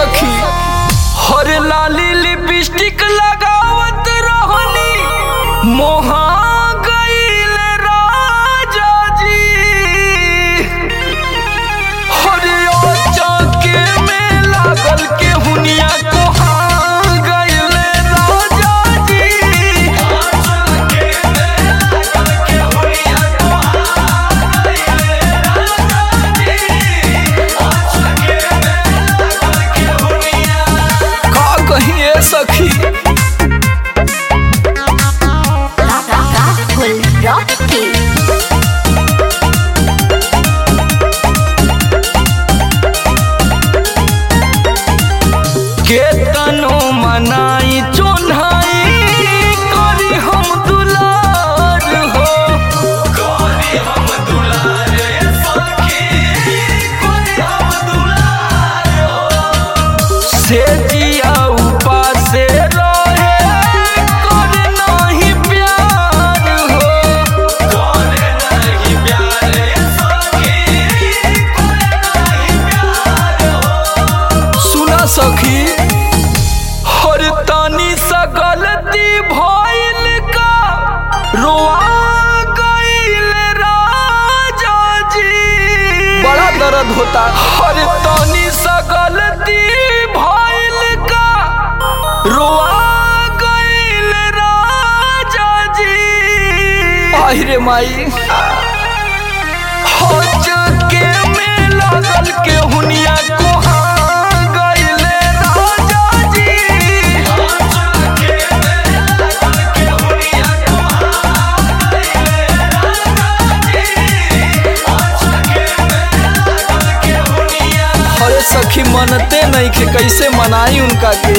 सखी हर लाली लिपस्टिक लगावत रहनी मोहा गईल राजा जी हर चौके में लागल के हुनिया कोहा गईल राजा जी का कहिए सखी Rahul Rocky. केतनो मनाई चोन्हाई करी हम दुलार हो करी हम दुलार सखी करी हम दुलार हो से जिया उपासे रहे करे नहीं प्यार हो करे नहीं प्यार सखी करे नहीं प्यार हो सुना सखी हर तानी सा गलती भइल का रोआ गइल राजा जी बड़ा दर्द होता हर तानी सा गलती भइल का रोआ गइल राजा जी आहिरे माई हज के में लागल के हुनिया कोहा गइले राजा जी हज के में लागल के हुनिया कोहा गइले राजा जी हज के में लागल के हुनिया अरे सखी मनते नहीं के कैसे मनाई उनका के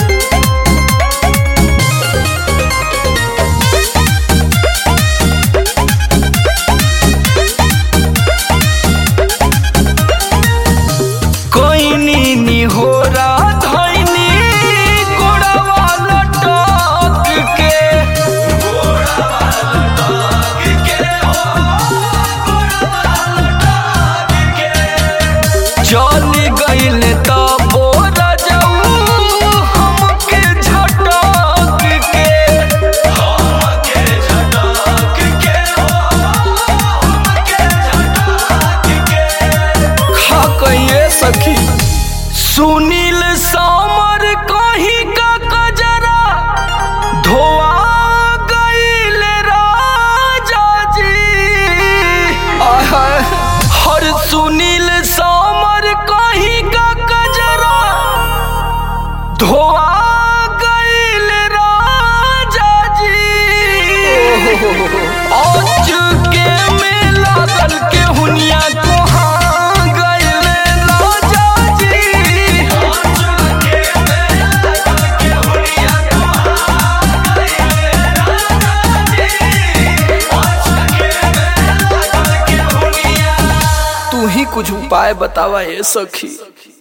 कोइनी निहोरा धइनी गोड़वा लटक के गोड़वा लटक के हो गोड़वा लटक के चल गइल त बोरा जाऊ हमके झटक के हमके झटक के हो हमके झटक के खा कहिए सखी सुनील सामर कहीं का कजरा धोआ गईल राजा जी आय हाय, हर सुनील सामर कहीं का कजरा धोआ गईल राजा जी आज के में लागल के हुनिया कोहा गईल राजा जी आज के में लागल के हुनिया कोहा गईल राजा जी आज के में लागल के हुनिया तू ही कुछ उपाय बतावा ए सखी